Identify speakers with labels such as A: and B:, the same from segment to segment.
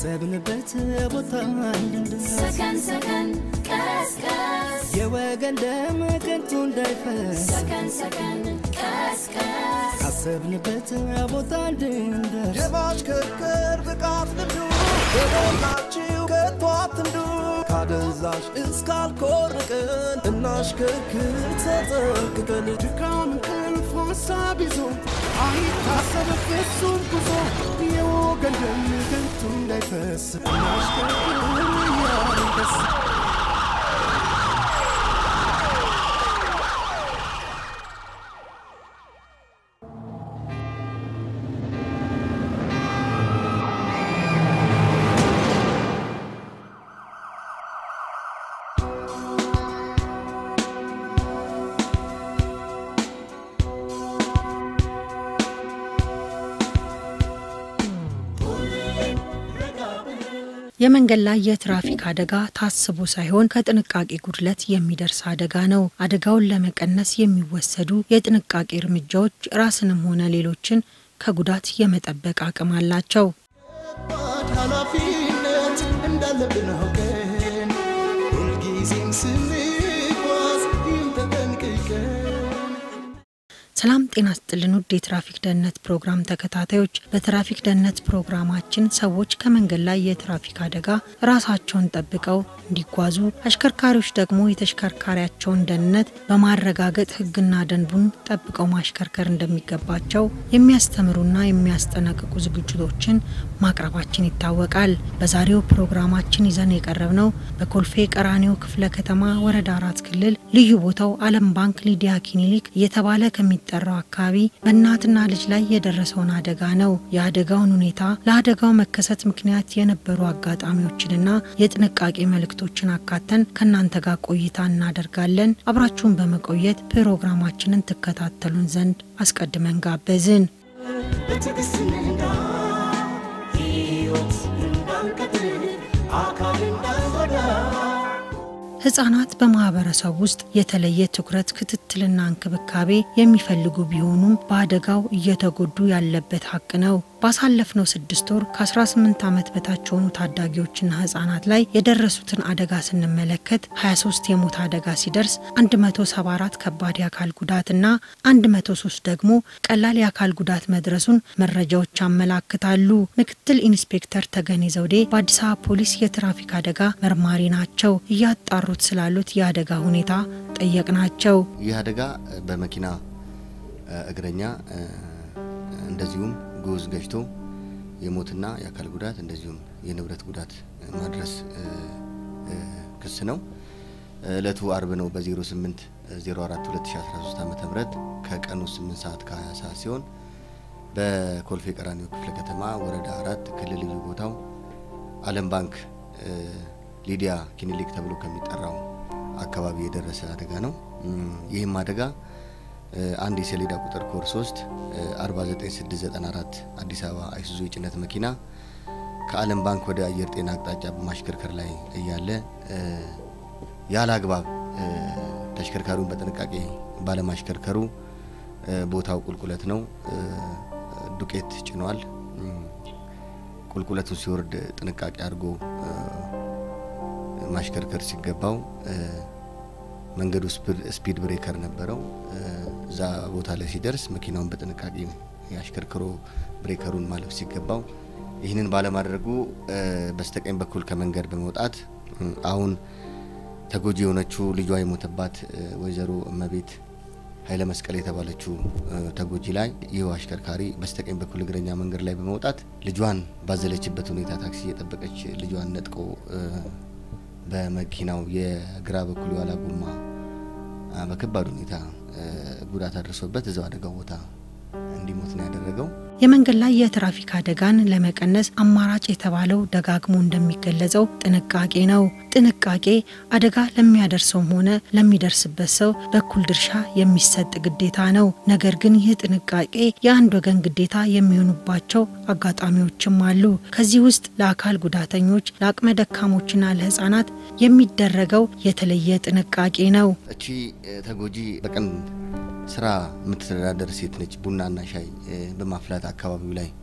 A: ካሰብንበት ቦታ እንድንደርስ
B: ሰከን ሰከን ቀስቀስ
A: የወገን ደም ከንቱ እንዳይፈስ
B: ሰከን ሰከን ቀስቀስ
A: ካሰብንበት ቦታ እንድንደርስ
C: የማሽከርከር ብቃት ልምዱ በሞላችሁ ከቶ አትንዱ ካደንዛዥ እስካልኮርቅን እናሽከርክር ተጠንቅቀን
A: ድካም እንቅልፍ ሀሳብ ይዞ አይታሰብ ፍጹም ጉዞ የወገን ደም ከንቱ እንዳይፈስ እናሽከርክር እያልን ደስ
D: የመንገድ ላይ የትራፊክ አደጋ ታስቦ ሳይሆን ከጥንቃቄ ጉድለት የሚደርስ አደጋ ነው። አደጋውን ለመቀነስ የሚወሰዱ የጥንቃቄ እርምጃዎች ራስንም ሆነ ሌሎችን ከጉዳት የመጠበቅ አቅም አላቸው።
C: ከባድ ኃላፊነት እንዳለብን አውቀን ሁልጊዜም ስንጓዝ ይህን ተጠንቅቀን
D: ሰላም ጤና ስጥልን ውድ የትራፊክ ደህንነት ፕሮግራም ተከታታዮች፣ በትራፊክ ደህንነት ፕሮግራማችን ሰዎች ከመንገድ ላይ የትራፊክ አደጋ ራሳቸውን ጠብቀው እንዲጓዙ፣ አሽከርካሪዎች ደግሞ የተሽከርካሪያቸውን ደህንነት በማረጋገጥ ሕግና ደንቡን ጠብቀው ማሽከርከር እንደሚገባቸው የሚያስተምሩና የሚያስጠነቅቁ ዝግጅቶችን ማቅረባችን ይታወቃል። በዛሬው ፕሮግራማችን ይዘን የቀረብነው በኮልፌ ቀራኒዮ ክፍለ ከተማ ወረዳ አራት ክልል ልዩ ቦታው ዓለም ባንክ ሊዲያ ክሊኒክ እየተባለ ከሚጠራው አካባቢ በእናትና ልጅ ላይ የደረሰውን አደጋ ነው። የአደጋውን ሁኔታ፣ ለአደጋው መከሰት ምክንያት የነበሩ አጋጣሚዎችንና የጥንቃቄ መልእክቶችን አካተን ከእናንተ ጋር ቆይታ እናደርጋለን። አብራችሁን በመቆየት ፕሮግራማችንን ትከታተሉን ዘንድ አስቀድመን ጋበዝን።
C: በትዕግስት እንንዳ ሕይወት እንዳንቀጥል አካል እንዳንጎዳ
D: ህጻናት በማህበረሰብ ውስጥ የተለየ ትኩረት፣ ክትትልና እንክብካቤ የሚፈልጉ ቢሆኑም በአደጋው እየተጎዱ ያለበት ሀቅ ነው። ባሳለፍነው ስድስት ወር ከ18 ዓመት በታች የሆኑ ታዳጊዎችና ህጻናት ላይ የደረሱትን አደጋ ስንመለከት 23 የሞት አደጋ ሲደርስ 174 ከባድ የአካል ጉዳትና 103 ደግሞ ቀላል የአካል ጉዳት መድረሱን መረጃዎች ያመላክታሉ። ምክትል ኢንስፔክተር ተገኔ ዘውዴ በአዲስ አበባ ፖሊስ የትራፊክ አደጋ መርማሪ ናቸው። እያጣሩት ስላሉት የአደጋ ሁኔታ ጠየቅናቸው።
E: ይህ አደጋ በመኪና እግረኛ እንደዚሁም ጉዝ ገጭቶ የሞትና የአካል ጉዳት እንደዚሁም የንብረት ጉዳት ማድረስ ክስ ነው። እለቱ አርብ ነው በ08 04 2013 ዓ ም ከቀኑ 8 ሰዓት ከ20 ሰዓት ሲሆን በኮልፌ ቀራኒዮ ክፍለ ከተማ ወረዳ አራት ክልል ልዩ ቦታው ዓለም ባንክ ሊዲያ ክሊኒክ ተብሎ ከሚጠራው አካባቢ የደረሰ አደጋ ነው። ይህም አደጋ አንድ የሰሌዳ ቁጥር ኮር 3 49694 አዲስ አበባ አይሱዙ የጭነት መኪና ከዓለም ባንክ ወደ አየር ጤና አቅጣጫ በማሽከርከር ላይ እያለ ያለ አግባብ ተሽከርካሪውን በጥንቃቄ ባለማሽከርከሩ ቦታው ቁልቁለት ነው። ዱቄት ጭኗል። ቁልቁለቱን ሲወርድ ጥንቃቄ አድርጎ ማሽከርከር ሲገባው መንገዱ ስፒድ ብሬከር ነበረው። እዛ ቦታ ላይ ሲደርስ መኪናውን በጥንቃቄ ያሽከርክሮ ብሬከሩን ማለፍ ሲገባው ይህንን ባለማድረጉ በስተቀኝ በኩል ከመንገድ በመውጣት አሁን ተጎጂ የሆነችው ልጇ የሞተባት ወይዘሮ እመቤት ኃይለ መስቀል የተባለችው ተጎጂ ላይ ይህ አሽከርካሪ በስተቀኝ በኩል እግረኛ መንገድ ላይ በመውጣት ልጇን ባዘለችበት ሁኔታ ታክሲ የጠበቀች ልጇን ነጥቆ በመኪናው የግራ በኩል የኋላ ጎማ በከባድ ሁኔታ ጉዳት አድርሶበት እዛው አደጋው ቦታ እንዲሞት ነው ያደረገው።
D: የመንገድ ላይ የትራፊክ አደጋን ለመቀነስ አማራጭ የተባለው ደጋግሞ እንደሚገለጸው ጥንቃቄ ነው። ጥንቃቄ አደጋ ለሚያደርሰውም ሆነ ለሚደርስበት ሰው በኩል ድርሻ የሚሰጥ ግዴታ ነው። ነገር ግን ይህ ጥንቃቄ የአንድ ወገን ግዴታ የሚሆኑባቸው አጋጣሚዎችም አሉ። ከዚህ ውስጥ ለአካል ጉዳተኞች፣ ለአቅመ ደካሞችና ለሕጻናት የሚደረገው የተለየ ጥንቃቄ ነው።
E: እቺ ተጎጂ በቀን ስራ የምትተዳደር ሴት ነች። ቡናና ሻይ በማፍላት አካባቢው ላይ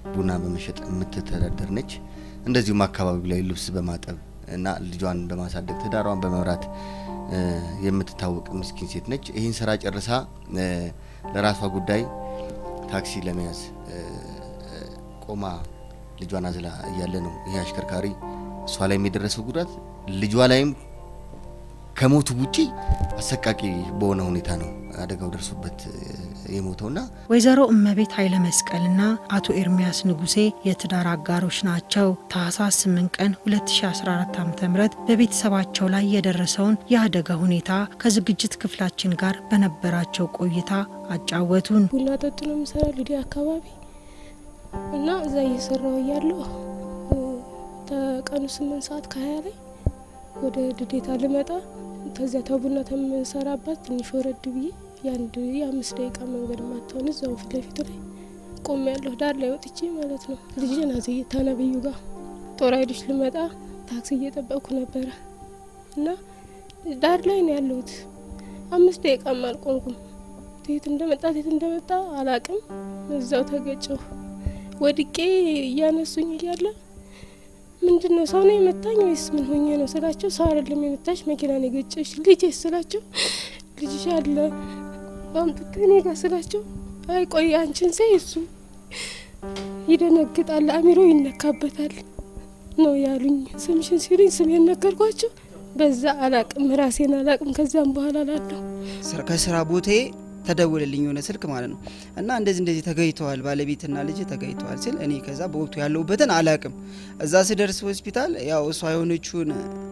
E: ቡና በመሸጥ የምትተዳደር ነች። እንደዚሁም አካባቢው ላይ ልብስ በማጠብ እና ልጇን በማሳደግ ትዳሯን በመምራት እ፣ የምትታወቅ ምስኪን ሴት ነች። ይህን ስራ ጨርሳ እ፣ ለራሷ ጉዳይ ታክሲ ለመያዝ እ፣ እ፣ ቆማ ልጇን አዝላ እያለ ነው ይሄ አሽከርካሪ እሷ ላይ የደረሰው ጉዳት ልጇ ላይም ከሞቱ ውጪ አሰቃቂ በሆነ ሁኔታ ነው አደጋው ደርሶበት እ፣ የሞተውና
D: ወይዘሮ እመቤት ኃይለ መስቀልና አቶ ኤርሚያስ ንጉሴ የትዳር አጋሮች ናቸው። ታህሳስ 8 ቀን 2014 ዓ.ም በቤተሰባቸው ላይ የደረሰውን የአደጋ ሁኔታ ከዝግጅት ክፍላችን ጋር በነበራቸው ቆይታ አጫወቱን።
F: ቡና ጠጡ ነው የምሰራ ሊዲያ አካባቢ እና እዛ እየሰራው እያለሁ እ፣ ከቀኑ ስምንት ሰዓት ከሀያ ላይ ወደ ልዴታ ልመጣ ከዚያ ተቡና ተምሰራባት ትንሽ ወረድ ብዬ የአንድ የአምስት ደቂቃ መንገድ ማትሆን እዛው ፊት ለፊቱ ላይ ቆም ያለሁ ዳር ላይ ወጥቼ ማለት ነው ልጄን አዘየ ታነብዩ ጋር ጦር ኃይሎች ልመጣ ታክሲ እየጠበቅኩ ነበረ እና ዳር ላይ ነው ያለሁት። አምስት ደቂቃም አልቆምኩም። የት እንደመጣ የት እንደመጣ አላቅም። እዛው ተገጨሁ። ወድቄ እያነሱኝ እያለ ምንድን ነው ሰው ነው የመታኝ ወይስ ምን ሆኜ ነው ስላቸው፣ ሰው አይደለም የመታሽ መኪና ነው የገጨሽ ልጄ ስላቸው፣ ልጅሽ አለ አምጥቶ እኔ ጋር ስላቸው፣ አይ ቆይ አንቺን ሳይ እሱ ይደነግጣል፣ አሚሮ ይነካበታል ነው ያሉኝ። ስምሽን ሲሉኝ ስሜን ነገርኳቸው። በዛ አላቅም ራሴን አላቅም። ከዚያም በኋላ ላለሁ
G: ስራ- ከስራ ቦታዬ ተደውልልኝ የሆነ ስልክ ማለት ነው እና እንደዚህ እንደዚህ ተገኝተዋል ባለቤትና ልጅ ተገኝተዋል ሲል እኔ ከዛ በወቅቱ ያለሁበትን አላቅም። እዛ ስደርስ ሆስፒታል ያው እሷ የሆነችውን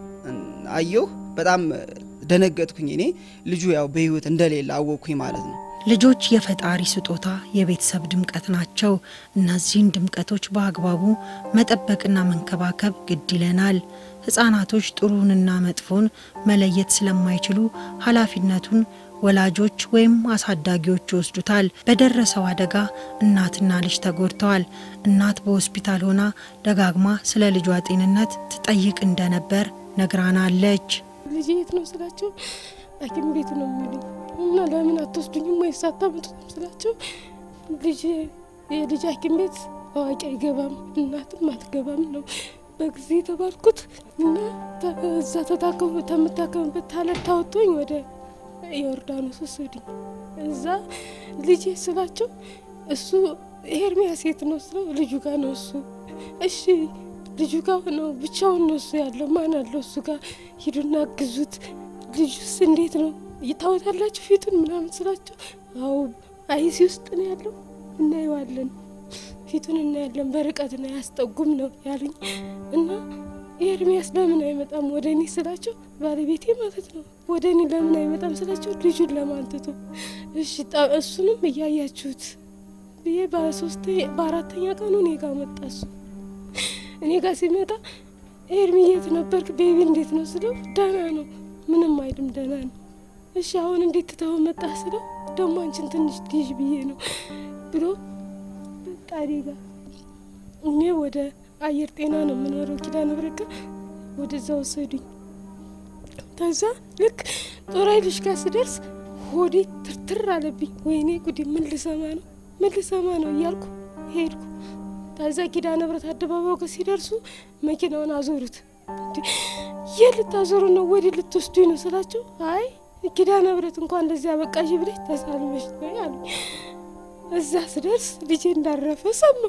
G: አየሁ። በጣም ደነገጥኩኝ። እኔ ልጁ ያው በህይወት እንደሌለ አወቅኩኝ ማለት ነው።
D: ልጆች የፈጣሪ ስጦታ የቤተሰብ ድምቀት ናቸው። እነዚህን ድምቀቶች በአግባቡ መጠበቅና መንከባከብ ግድ ይለናል። ህጻናቶች ጥሩንና መጥፎን መለየት ስለማይችሉ ኃላፊነቱን ወላጆች ወይም አሳዳጊዎች ይወስዱታል። በደረሰው አደጋ እናትና ልጅ ተጎድተዋል። እናት በሆስፒታል ሆና ደጋግማ ስለ ልጇ ጤንነት ትጠይቅ እንደነበር ነግራናለች።
F: ልጅ የት ነው ስላቸው ሐኪም ቤት ነው የሚሉኝ እና ለምን አትወስዱኝም ወይስ አታመጡትም ስላቸው ልጅ የልጅ ሐኪም ቤት አዋቂ አይገባም እናትም አትገባም ነው በጊዜ የተባልኩት እና ተ- እዛ ተታከሙ ተምታከምበት ታለት ታወጥቶኝ ወደ ዮርዳኖስ ወሰዱኝ። እዛ ልጄ ስላቸው እሱ ኤርሚያስ የት ነው ስለው ልጁ ጋር ነው እሱ እሺ ልጁ ጋር ነው ብቻውን ነው እሱ ያለው ማን አለው እሱ ጋር ሂዱና ግዙት ልጁስ እንዴት ነው ይታወታላችሁ ፊቱን ምናምን ስላቸው አዎ አይሲ ውስጥ ነው ያለው እናየዋለን ፊቱን እናያለን በርቀት ነው ያስጠጉም ነው ያሉኝ እና ኤርሚያስ ለምን አይመጣም ወደ እኔ ስላቸው ባለቤቴ ማለት ነው ወደ እኔ ለምን አይመጣም ስላቸው ልጁን ለማንትቶ እሺ ጣ- እሱንም እያያችሁት ብዬ በሶስተ በአራተኛ ቀኑ እኔ ጋር መጣ እሱ እኔ ጋር ሲመጣ ኤርሚ የት ነበርክ ቤቢ እንዴት ነው ስለው ደህና ነው ምንም አይልም ደህና ነው እሺ አሁን እንዴት ትተው መጣ ስለው ደግሞ አንቺን ትንሽ ልጅ ብዬ ነው ብሎ በቃ እኔ ጋር እኔ ወደ አየር ጤና ነው የምኖረው ኪዳነ ምሕረት ጋር ወደዛ ወሰዱኝ ከዛ ልክ ጦር ኃይሎች ጋር ስደርስ ሆዴ ትርትር አለብኝ ወይኔ ጉዴ ምን ልሰማ ነው ምን ልሰማ ነው እያልኩ ሄድኩ ከዛ ኪዳነ ምሕረት አደባባዩ ጋር ሲደርሱ መኪናውን አዞሩት እንዴ የት ልታዞሩ ነው ወደ ልትወስዱኝ ነው ስላቸው አይ ኪዳነ ምሕረት እንኳን እንደዚህ አበቃሽ ብለሽ ተሳልመሽ ነው ያሉ እዛ ስደርስ ልጄ እንዳረፈ ሰማሁ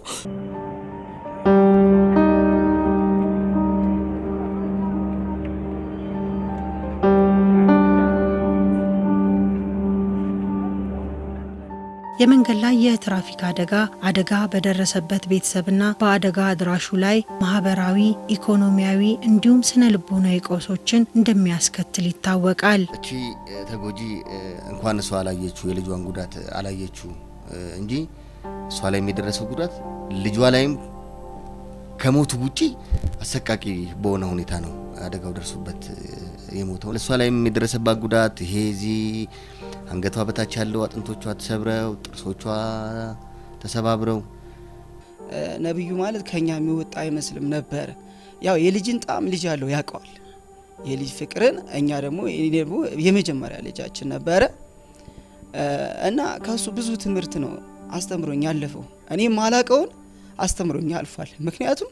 D: የመንገድ ላይ የትራፊክ አደጋ አደጋ በደረሰበት ቤተሰብና በአደጋ አድራሹ ላይ ማህበራዊ፣ ኢኮኖሚያዊ እንዲሁም ስነ ልቦናዊ ቀውሶችን እንደሚያስከትል ይታወቃል።
E: እቺ እ፣ ተጎጂ እ፣ እንኳን እሷ አላየችው የልጇን ጉዳት አላየችው እ፣ እንጂ እሷ ላይ የደረሰው ጉዳት ልጇ ላይም ከሞቱ ውጪ አሰቃቂ በሆነ ሁኔታ ነው አደጋው ደርሶበት እ፣ የሞተው። እሷ ላይም የደረሰባት ጉዳት ይሄ እዚህ አንገቷ በታች ያለው አጥንቶቿ ተሰብረው ጥርሶቿ ተሰባብረው
G: እ፣ ነብዩ ማለት ከኛ የሚወጣ አይመስልም ነበረ። ያው የልጅን ጣዕም ልጅ ያለው ያውቀዋል። የልጅ ፍቅርን እኛ ደግሞ እኔ ደግሞ የመጀመሪያ ልጃችን ነበረ እ፣ እና ከሱ ብዙ ትምህርት ነው አስተምሮኝ ያለፈው። እኔ ማላቀውን አስተምሮኛ አልፏል። ምክንያቱም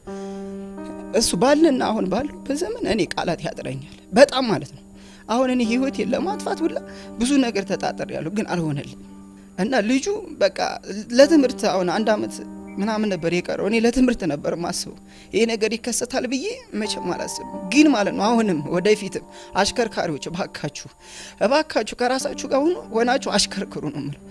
G: እሱ ባለና አሁን ባለው በዘመን እኔ ቃላት ያጥረኛል በጣም ማለት ነው። አሁን እኔ ህይወቴን ለማጥፋት ሁላ ብዙ ነገር ተጣጠር ያለሁ ግን አልሆነልኝ እና ልጁ በቃ ለትምህርት አሁን አንድ አመት ምናምን ነበር የቀረው። እኔ ለትምህርት ነበር ማስበው ይሄ ነገር ይከሰታል ብዬ መቼም አላስብም። ግን ማለት ነው አሁንም ወደፊትም አሽከርካሪዎች እባካችሁ እባካችሁ ከራሳችሁ ጋር ሆኖ ሆናችሁ አሽከርክሩ ነው የምለው።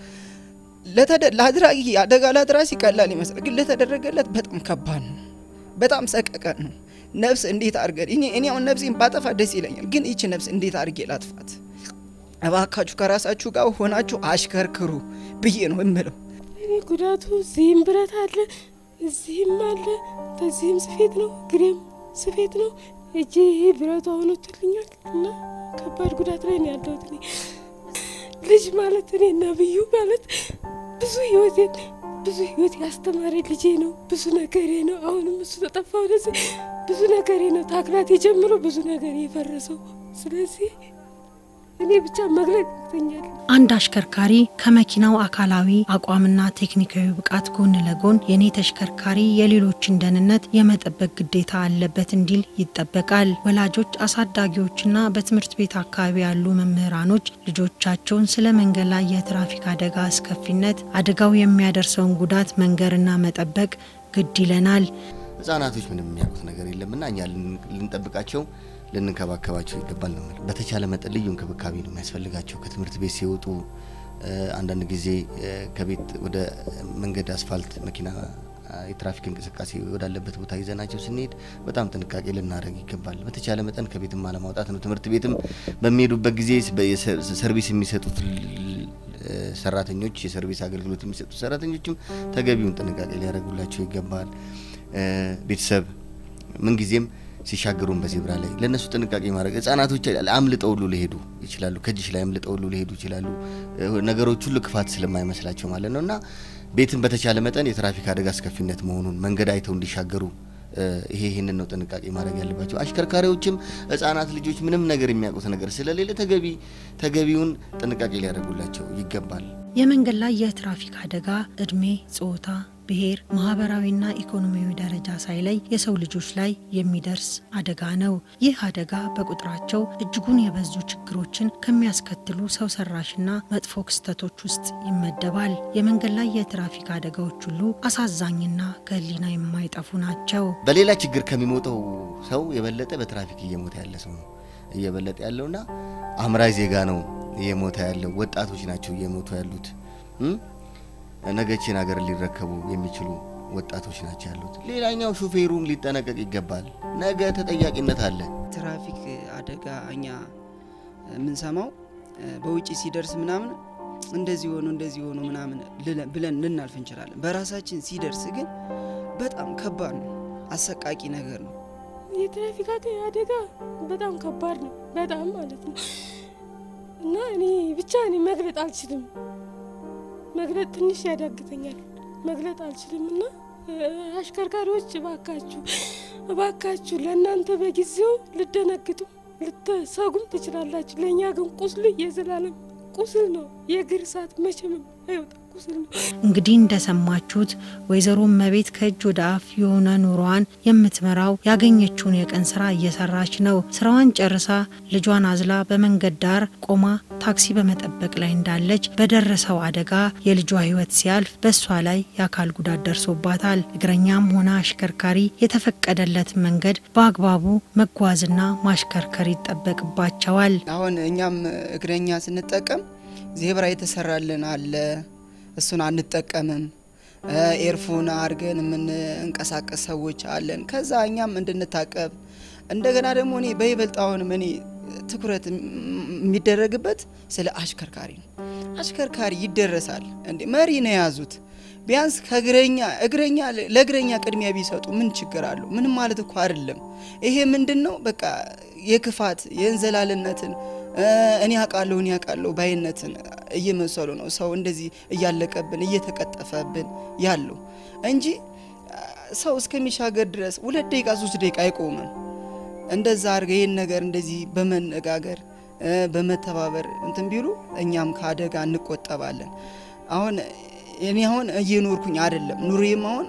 G: ለተደ- ለአድራጊ አደጋ ለአድራሲ ቀላል ይመስላል፣ ግን ለተደረገለት በጣም ከባድ ነው። በጣም ሰቀቀን ነው። ነፍስ እንዴት አድርገን እኔ እኔ አሁን ነፍሴን ባጠፋ ደስ ይለኛል፣ ግን ይቺ ነፍስ እንዴት አድርጌ ላጥፋት? እባካችሁ ከራሳችሁ ጋር ሆናችሁ አሽከርክሩ ብዬ ነው የምለው።
F: እኔ ጉዳቱ እዚህም ብረት አለ፣ እዚህም አለ፣ በዚህም ስፌት ነው፣ ግሬም ስፌት ነው። እጄ ይሄ ብረቱ አሁን ወጥቶልኛል እና ከባድ ጉዳት ላይ ነው ያለሁት። እኔ ልጅ ማለት እኔ ነብዩ ማለት ብዙ ህይወቴን ብዙ ህይወት ያስተማረ ልጄ ነው። ብዙ ነገሬ ነው። አሁንም እሱ ተጠፋ ወደዚህ ብዙ ነገሬ ነው። ታክላት የጀምሮ ብዙ ነገር የፈረሰው ስለዚህ እኔ ብቻ መግለጽ ያቅተኛል።
D: አንድ አሽከርካሪ ከመኪናው አካላዊ አቋምና ቴክኒካዊ ብቃት ጎን ለጎን የኔ ተሽከርካሪ የሌሎችን ደህንነት የመጠበቅ ግዴታ አለበት እንዲል ይጠበቃል። ወላጆች፣ አሳዳጊዎችና በትምህርት ቤት አካባቢ ያሉ መምህራኖች ልጆቻቸውን ስለ መንገድ ላይ የትራፊክ አደጋ አስከፊነት፣ አደጋው የሚያደርሰውን ጉዳት መንገርና መጠበቅ ግድ ይለናል።
E: ህጻናቶች ምንም የሚያውቁት ነገር የለምና እኛ ልን- ልንጠብቃቸው ልንንከባከባቸው ይገባል ነው የምልህ። በተቻለ መጠን ልዩ እንክብካቤ ነው የሚያስፈልጋቸው። ከትምህርት ቤት ሲወጡ እ፣ አንዳንድ ጊዜ እ፣ ከቤት ወደ መንገድ አስፋልት መኪና አ፣ የትራፊክ እንቅስቃሴ ወዳለበት ቦታ ይዘናቸው ስንሄድ በጣም ጥንቃቄ ልናደርግ ይገባል። በተቻለ መጠን ከቤትም አለማውጣት ነው። ትምህርት ቤትም በሚሄዱበት ጊዜ በ- የሰ- ሰርቪስ የሚሰጡት ል- እ፣ ሰራተኞች የሰርቪስ አገልግሎት የሚሰጡት ሰራተኞችም ተገቢውን ጥንቃቄ ሊያደርጉላቸው ይገባል። እ፣ ቤተሰብ ምንጊዜም ሲሻገሩን በዜብራ ላይ ለእነሱ ጥንቃቄ ማድረግ ህጻናቶች አምልጠው ሁሉ ሊሄዱ ይችላሉ። ከእጅሽ ላይ አምልጠው ሁሉ ሊሄዱ ይችላሉ። እ፣ ነገሮች ሁሉ ክፋት ስለማይመስላቸው ማለት ነው እና ቤትን በተቻለ መጠን የትራፊክ አደጋ አስከፊነት መሆኑን መንገድ አይተው እንዲሻገሩ እ፣ ይሄ ይህንን ነው ጥንቃቄ ማድረግ ያለባቸው። አሽከርካሪዎችም ህጻናት ልጆች ምንም ነገር የሚያውቁት ነገር ስለሌለ ተገቢ ተገቢውን ጥንቃቄ ሊያደርጉላቸው ይገባል።
D: የመንገድ ላይ የትራፊክ አደጋ እድሜ፣ ጾታ፣ ብሔር፣ ማህበራዊና ኢኮኖሚያዊ ደረጃ ሳይለይ የሰው ልጆች ላይ የሚደርስ አደጋ ነው። ይህ አደጋ በቁጥራቸው እጅጉን የበዙ ችግሮችን ከሚያስከትሉ ሰው ሰራሽና መጥፎ ክስተቶች ውስጥ ይመደባል። የመንገድ ላይ የትራፊክ አደጋዎች ሁሉ አሳዛኝና ከህሊና የማይጠፉ ናቸው።
E: በሌላ ችግር ከሚሞተው ሰው የበለጠ በትራፊክ እየሞተ ያለ ሰው ነው እየበለጠ ያለውና አምራይ ዜጋ ነው እየሞተ ያለው። ወጣቶች ናቸው እየሞቱ ያሉት። እም? ነገችን ሀገር ሊረከቡ የሚችሉ ወጣቶች ናቸው ያሉት። ሌላኛው ሹፌሩም ሊጠነቀቅ ይገባል። ነገ ተጠያቂነት አለ።
G: ትራፊክ አደጋ እኛ የምንሰማው በውጭ ሲደርስ ምናምን እንደዚህ ሆኖ እንደዚህ ሆኖ ምናምን ልለ- ብለን ልናልፍ እንችላለን። በራሳችን ሲደርስ ግን በጣም ከባድ ነው፣ አሰቃቂ ነገር ነው።
F: የትራፊክ አደ- አደጋ በጣም ከባድ ነው፣ በጣም ማለት ነው። እና እኔ ብቻ እኔ መግለጥ አልችልም፣ መግለጥ ትንሽ ያዳግተኛል፣ መግለጥ አልችልም። እና እ፣ አሽከርካሪዎች እባካችሁ እባካችሁ ለእናንተ በጊዜው ልደነግጡ ልትሰጉም ትችላላችሁ። ለእኛ ግን ቁስሉ የዘላለም ቁስል ነው። የእግር እሳት መቼም አይወጣ ቁስል ነው።
D: እንግዲህ እንደሰማችሁት ወይዘሮ እመቤት ከእጅ ወደ አፍ የሆነ ኑሮዋን የምትመራው ያገኘችውን የቀን ስራ እየሰራች ነው። ስራዋን ጨርሳ ልጇን አዝላ በመንገድ ዳር ቆማ ታክሲ በመጠበቅ ላይ እንዳለች በደረሰው አደጋ የልጇ ሕይወት ሲያልፍ በእሷ ላይ የአካል ጉዳት ደርሶባታል። እግረኛም ሆነ አሽከርካሪ የተፈቀደለትን መንገድ በአግባቡ መጓዝና ማሽከርከር ይጠበቅባቸዋል።
G: አሁን እኛም እግረኛ ስንጠቀም ዜብራ የተሰራልን አለ፣ እሱን አንጠቀምም። እ፣ ኤርፎን አድርገን የምንንቀሳቀስ ሰዎች አለን። ከዛ እኛም እንድንታቀብ እንደገና ደግሞ እኔ በይበልጥ አሁንም እኔ ትኩረት የም- የሚደረግበት ስለ አሽከርካሪ ነው። አሽከርካሪ ይደረሳል እንዴ መሪ ነው የያዙት። ቢያንስ ከእግረኛ እግረኛ ለእግረኛ ቅድሚያ ቢሰጡ ምን ችግር አለው? ምንም ማለት እኮ አይደለም። ይሄ ምንድን ነው? በቃ የክፋት የእንዘላልነትን እ፣ እኔ አውቃለሁ እኔ አውቃለሁ ባይነትን እየመሰሉ ነው ሰው እንደዚህ እያለቀብን እየተቀጠፈብን ያለው እንጂ አ፣ ሰው እስከሚሻገር ድረስ ሁለት ደቂቃ ሶስት ደቂቃ አይቆምም። እንደዛ አድርገ ይህን ነገር እንደዚህ በመነጋገር እ፣ በመተባበር እንትን ቢሉ እኛም ከአደጋ እንቆጠባለን። አሁን እኔ አሁን እየኖርኩኝ አይደለም ኑሬም አሁን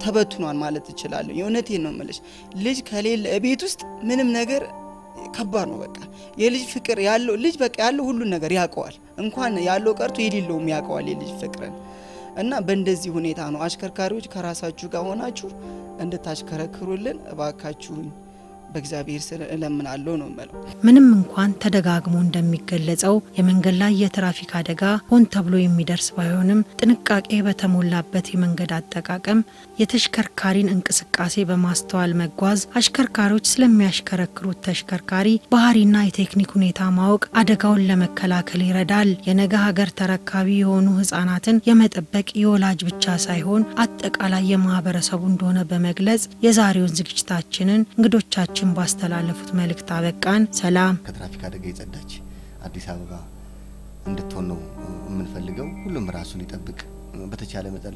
G: ተበትኗል ማለት እችላለሁ። የእውነቴን ነው የምልሽ። ልጅ ከሌለ ቤት ውስጥ ምንም ነገር ከባድ ነው። በቃ የልጅ ፍቅር ያለው ልጅ በቃ ያለው ሁሉን ነገር ያውቀዋል። እንኳን ያለው ቀርቶ የሌለውም ያውቀዋል የልጅ ፍቅርን እና በእንደዚህ ሁኔታ ነው አሽከርካሪዎች ከራሳችሁ ጋር ሆናችሁ እንድታሽከረክሩልን እባካችሁኝ በእግዚአብሔር ስር እለምናለሁ ነው የምለው።
D: ምንም እንኳን ተደጋግሞ እንደሚገለጸው የመንገድ ላይ የትራፊክ አደጋ ሆን ተብሎ የሚደርስ ባይሆንም ጥንቃቄ በተሞላበት የመንገድ አጠቃቀም የተሽከርካሪን እንቅስቃሴ በማስተዋል መጓዝ አሽከርካሪዎች ስለሚያሽከረክሩት ተሽከርካሪ ባህሪና የቴክኒክ ሁኔታ ማወቅ አደጋውን ለመከላከል ይረዳል። የነገ ሀገር ተረካቢ የሆኑ ህጻናትን የመጠበቅ የወላጅ ብቻ ሳይሆን አጠቃላይ የማህበረሰቡ እንደሆነ በመግለጽ የዛሬውን ዝግጅታችንን እንግዶቻችን ባስተላለፉት መልእክት አበቃን። ሰላም።
E: ከትራፊክ አደጋ የጸዳች አዲስ አበባ እንድትሆን ነው የምንፈልገው። ሁሉም ራሱን ይጠብቅ። በተቻለ መጠን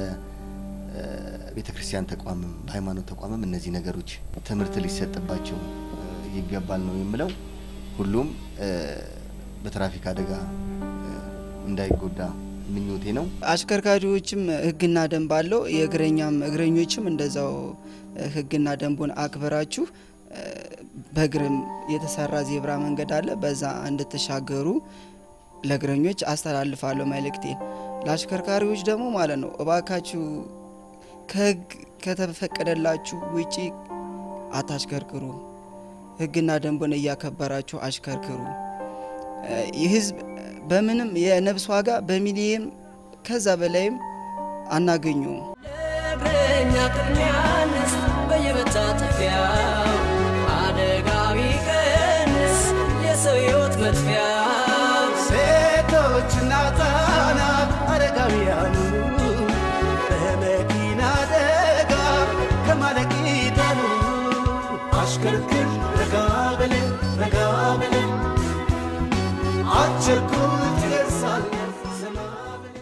E: በቤተ ክርስቲያን ተቋምም በሃይማኖት ተቋምም እነዚህ ነገሮች ትምህርት ሊሰጥባቸው ይገባል ነው የምለው። ሁሉም በትራፊክ አደጋ እንዳይጎዳ ምኞቴ ነው።
G: አሽከርካሪዎችም ህግና ደንብ አለው። የእግረኛም እግረኞችም እንደዛው ህግና ደንቡን አክብራችሁ በእግርም የተሰራ ዜብራ መንገድ አለ። በዛ እንድትሻገሩ ለእግረኞች አስተላልፋለሁ መልእክቴን። ለአሽከርካሪዎች ደግሞ ማለት ነው እባካችሁ ከህግ ከተፈቀደላችሁ ውጪ አታሽከርክሩ። ህግና ደንቡን እያከበራችሁ አሽከርክሩ። የህዝብ በምንም የነፍስ ዋጋ በሚሊየን ከዛ በላይም አናገኘውም።
H: ለእግረኛ ቅድሚያ ንስ በየመታጠፊያው አደጋ ቢቀንስ የሰው ህይወት መጥፊያው
C: ሴቶችና ህጻናት አረጋውያኑ በመኪና አደጋ ከማለቅ ይዳኑ። አሽከርክር ረጋ በል ረጋ በል አትቸኩል ትደርሳለህ ዘና በል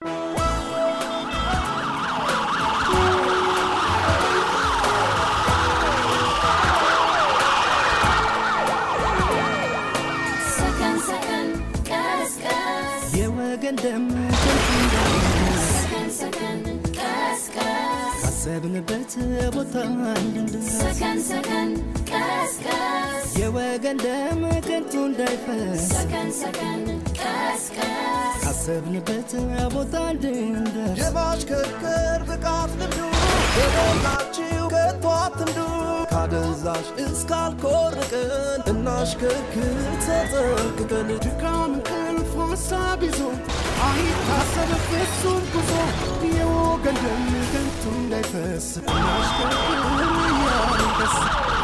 B: ሰከን ሰከን ቀስቀስ
A: የወገን ደም ከንቱ እንዳይፈስ
B: ሰከን ሰከን ቀስቀስ
A: ካሰብንበት ቦታ እንድንደርስ
B: ሰከን ሰከን ቀስቀስ
A: የወገን ደም ከንቱ እንዳይፈስ
B: ሰከን ሰከን ቀስቀስ
A: ካሰብንበት ቦታ እንድንደርስ
C: የማሽከርከር ብቃት ልምዱ የሞላችሁ ከቶ አትንዱ። ካደንዛዥ እስካልኮርቅን እናሽከርክር ተጠንቅቀን
A: ድካም እንቅልፍ ሀሳብ ይዞ አይታሰብ ፍጹም ጉዞ የወገን ደም ከንቱ እንዳይፈስ እናሽከርክር እያልን ደስ